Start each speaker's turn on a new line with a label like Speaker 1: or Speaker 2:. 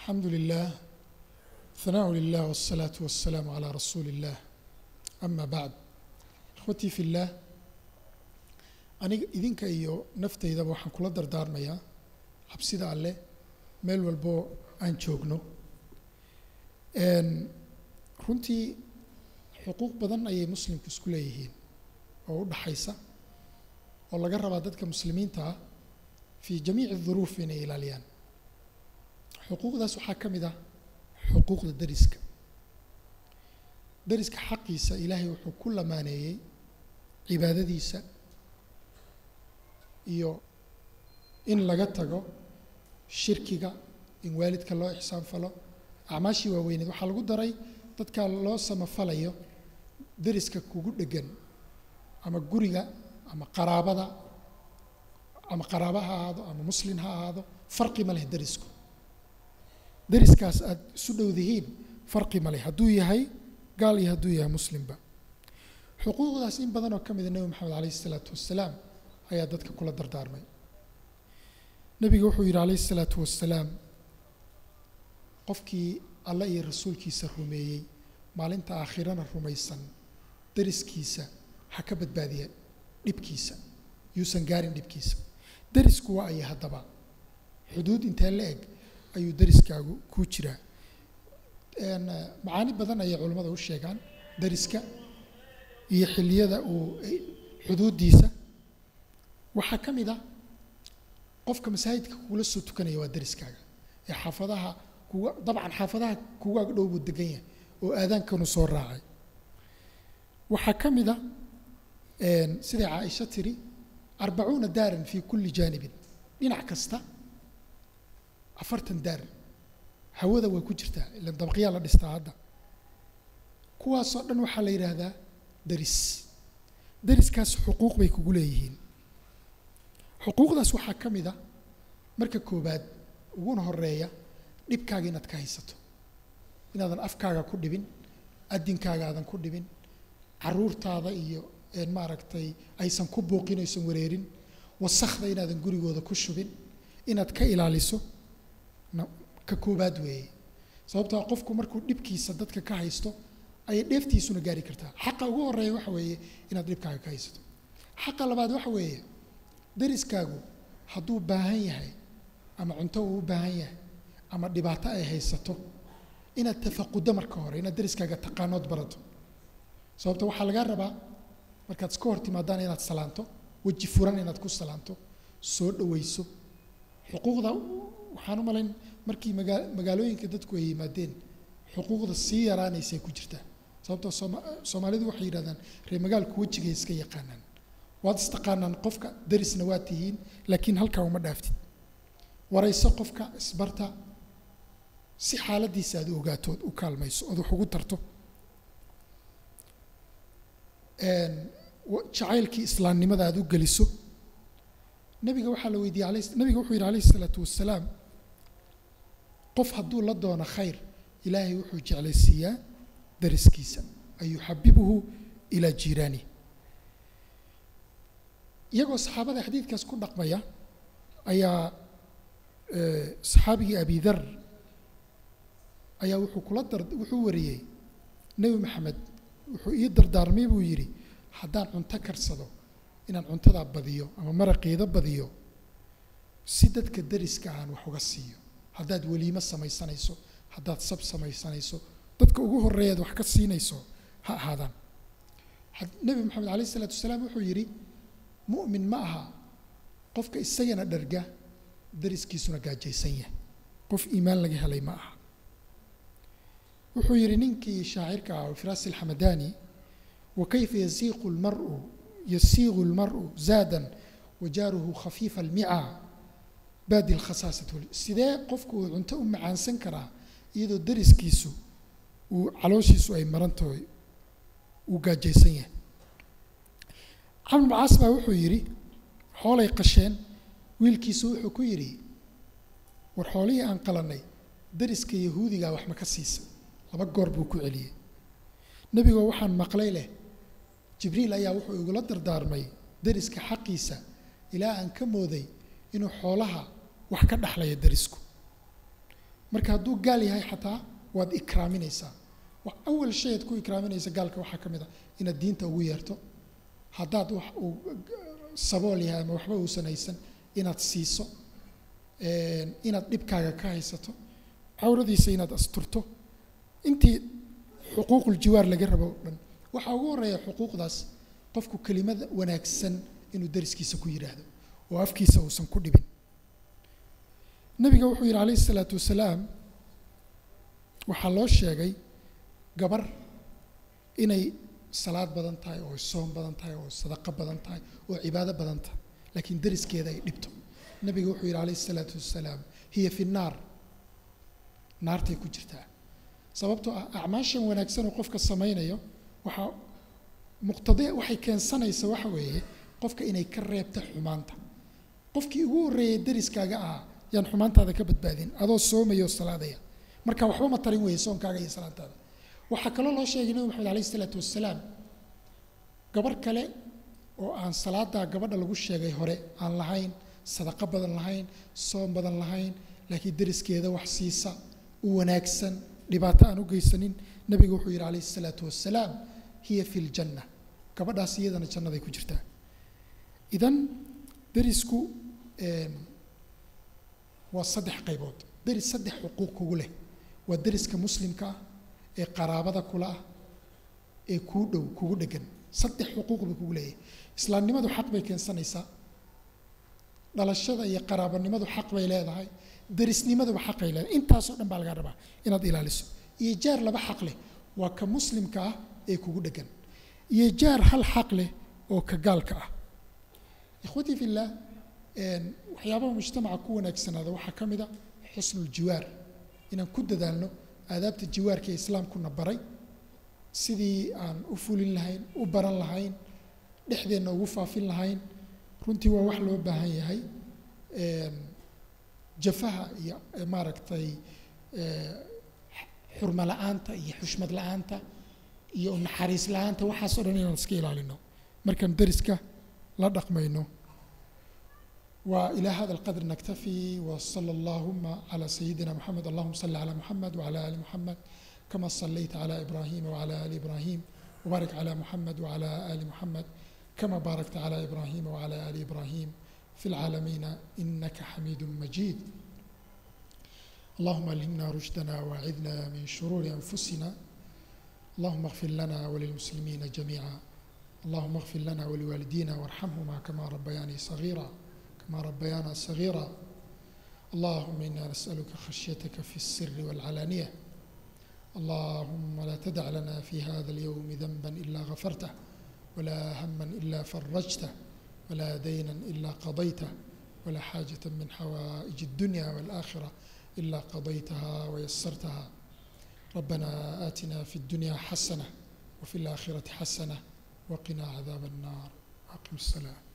Speaker 1: alxamdu lilah hanaaءu lilah wالsalaaةu waالsalaamu calىa rasuuli اllah ama bacd ikhwatii fi اllah aniga idinka iyo naftaydaba waxaan kula dardaarmayaa cabsida alleh meel walboo aan joogno runtii xuquuq badan ayay muslimku isku leeyihiin oo u dhaxaysa oo laga rabaa dadka muslimiinta ah fii jamiici duruuf inay ilaaliyaan xuquuqdaas waxaa ka mid ah xuquuqda deriska deriska xaqiisa ilaahay wuxuu ku lamaaneeyey cibaadadiisa iyo in laga tago shirkiga in waalidka loo ixsaan falo acmaashii waaweyneed waxaa lagu daray dadka loo samafalayo deriska kugu dhegan ama guriga ama qaraabada ama qaraaba ha ahaado ama muslin ha ahaado farqi ma leh derisku deriskaas aada isu dhowdihiin farqi ma leh hadduu yahay gaal iyo hadduu yahay muslimba xuquuqdaas in badan oo ka mida nebi moxamed calayhi isalaatu wassalaam ayaa dadka kula dardaarmay nebiga wuxuu yidhi calayhi isalaatu wassalaam qofkii alle iyo rasuulkiisa rumeeyey maalinta aakhirana rumaysan deriskiisa ha ka badbaadiya dhibkiisa yuusan gaarin dhibkiisa derisku waa aya haddaba xuduud intee la eg ayuu deriskaagu ku jiraa macaani badan ayay culimmada u sheegaan deriska iyo xilliyada uu xuduuddiisa waxaa ka mid a qofka masaajidka kugula soo tukanaya waa deriskaaga ee xaafadaha kuga dabcan xaafadaha kugaag dhow buu degan yahay oo aadaankanu soo raacay waxaa ka mid a siday caaisha tiri arbacuuna daaran fii kulli jaanibin dhinac kasta afartan daar hawada way ku jirtaa ilan dabaqyaa la dhistaa hadda kuwaasoo dhan waxaa la yidhaahdaa deris deriskaas xuquuq bay kugu leeyihiin xuquuqdaas waxaa ka mid a marka koobaad uguna horeeya dhibkaaga inaad ka haysato inaadan afkaaga ku dhibin adinkaaga aadan ku dhibin caruurtaada iyo maaragtay aysan ku booqin aysan wareerin wasakda inaadan gurigooda ku shubin inaad ka ilaaliso ka koobaad weeye sababtoo qofku markuu dhibkiisa dadka ka haysto ayay dheeftiisuna gaari kartaa xaqa ugu horeeya waxa weeye inaad dhibkaaga ka haysato xaqa labaad waxa weeye deriskaagu hadduu baahan yahay ama cunto uu u baahan yahay ama dhibaato ay haysato inaad tafaquddo marka hore inaad deriskaaga taqaanood barato sababto waxaa lagaa rabaa markaad iska hor timaadaan inaad salaanto weji furan inaad ku salaanto soo dhawayso xuquuqda waxaan u malayn markii magaa magaalooyinka dadku ay yimaadeen xuquuqda sii yaraanaysay ku jirtaa sababtoo sooma soomaalidu waxay yidhahdaan reer magaalku wejigay iska yaqaanaan waad istaqaanaan qofka derisna waa tihiin laakiin halkaa uma dhaaftid warayso qofka isbarta si xaaladiisa aad u ogaatood u kaalmayso ood wax ugu tarto jacaylkii islaamnimada aad u geliso nabiga waxaa la weydiiyey ala nabiga wuxuu yidhi alayhi isalaatu wassalaam qof hadduu la doono khayr ilaahay wuxuu jeclaysiiyaa dariskiisa an yuxabibuhu ilaa jiiraanihi iyagoo saxaabada xadiidkaas ku dhaqmaya ayaa saxaabigii abi dar ayaa wuxuu kula dar wuxuu wariyey nebi maxamed wuxuu ii dardaarmay buu yidhi haddaan cunto karsado inaan cuntadaa badiyo ama maraqiida badiyo si dadka deriska aan wax uga siiyo haddaad weliimo samaysanayso haddaad sab samaysanayso dadka ugu horeeyaad wax ka siinayso ha ahaadaan nebi moxamed alayh isalaatu wasalaam wuxuu yidhi mu'min ma aha qofka isagana dharga deriskiisuna gaajaysan yahay qof iimaan laga helay ma aha wuxuu yidhi ninkii shaacirka ah firaasi alxamadani wakayfa yasiiqu lmaru yasiiqu lmaru zaadan wajaaruhu khafiifa almica baadi lkhasaasat sidee qofku uu cunto u macaansan karaa iyadoo deriskiisu uu calooshiisu ay marantahay uu gaajaysan yahay camr macaas baa wuxuu yidhi xoolay qasheen wiilkiisu wuxuu ku yidhi war xoolihii aan qalannay deriska yahuudigaa wax ma ka siisa laba goor buu ku celiyey nebigoo waxaan maqlay leh jibriil ayaa wuxuu igula dardaarmay deriska xaqiisa ilaa aan ka mooday inuu xoolaha wax ka dhexlaya derisku marka hadduu gaal yahay xataa waad ikraaminaysaa wax awal shay aad ku ikraaminaysa gaalka waxaa ka mid a inaad diinta ugu yeerto haddaad wax uu sabool yahay ama waxba uusan haysan inaad siiso inaad dhibkaaga ka haysato cawradiisa inaad asturto intii xuquuqul jiwaar laga rabo o dhan waxaa ugu horreeya xuquuqdaas qofku kelimada wanaagsan inuu dariskiisa ku yidhaahdo oo afkiisa uusan ku dhibin nabiga wuxuu yidhi calayhi isalaatu wasalaam waxaa loo sheegay gabar inay salaad badan tahay oo soom badan tahay oo sadaqo badan tahay oo cibaado badan tahay laakiin dariskeeda ay dhibto nabiga wuxuu yidhi calayhi isalaatu wasalaam hiya fi nnaar naartay ku jirtaa sababtoo ah acmaashan wanaagsan oo qofka samaynayo waxaa muqtade waxay keensanaysa waxa weeye qofka inay ka reebta xumaanta qofkii ugu horreeyay dariskaaga ahaa yaan xumaantaada ka badbaadin adoo soomaya oo salaadaya marka waxba ma tarin weeye soonkaaga iyo salaantaada waxaa kaloo loo sheegay nabi maxamed alayhi isalaatu wasalaam gabarh kale oo aan salaadaa gabadha lagu sheegay hore aan lahayn sadaqo badan lahayn soom badan lahayn laakiin dariskeeda wax siisa u wanaagsan dhibaato aan u geysanin nabigu wuxuu yidhi calayhi isalaatu wasalaam hiya fi ljanna gabadhaas iyadana jannaday ku jirtaa idan darisku waa saddex qaybood deris saddex xuquuq kugu leh waa deriska muslimka ah ee qaraabada kula ah ee kuu dhow kugu dhegan saddex xuquuq bay kugu leeyahay islaamnimadu xaq bay keensanaysaa dhalashada iyo qaraabanimadu xaq bay leedahay derisnimaduba xaqay leedahay intaasoo dhan baa laga rabaa inaad ilaaliso iyo jaar laba xaq leh waa ka muslimka ah ee kugu dhegan iyo jaar hal xaq leh oo ka gaalka ah ikhwatii fillah waxyaabaha mujtamaca ku wanaagsanaada waxaa ka mid a xusnuljiwaar inaan ku dadaalno aadaabta jiwaarka ee islaamkuna baray sidii aan u fulin lahayn u baran lahayn dhexdeenna ugu faafin lahayn runtii waa wax loo baahan yahay jafaha iyo maaragtay xurmo la-aanta iyo xushmad la-aanta iyo naxariis la-aanta waxaas o dhan inaan iska ilaalino markaan deriska la dhaqmayno وإلى هذا القدر نكتفي وصلى اللهم على سيدنا محمد اللهم صل على محمد وعلى آل محمد كما صليت على إبراهيم وعلى آل إبراهيم وبارك على محمد وعلى آل محمد كما باركت على إبراهيم وعلى آل إبراهيم في العالمين إنك حميد مجيد اللهم ألهمنا رشدنا وأعذنا من شرور أنفسنا اللهم اغفر لنا وللمسلمين جميعا اللهم اغفر لنا ولوالدينا وارحمهما كما ربياني صغيرا كما ربيانا صغيرا اللهم انا نسالك خشيتك في السر والعلانيه اللهم لا تدع لنا في هذا اليوم ذنبا الا غفرته ولا هما الا فرجته ولا دينا الا قضيته ولا حاجه من حوائج الدنيا والاخره الا قضيتها ويسرتها ربنا اتنا في الدنيا حسنه وفي الاخره حسنه وقنا عذاب النار اقم الصلاه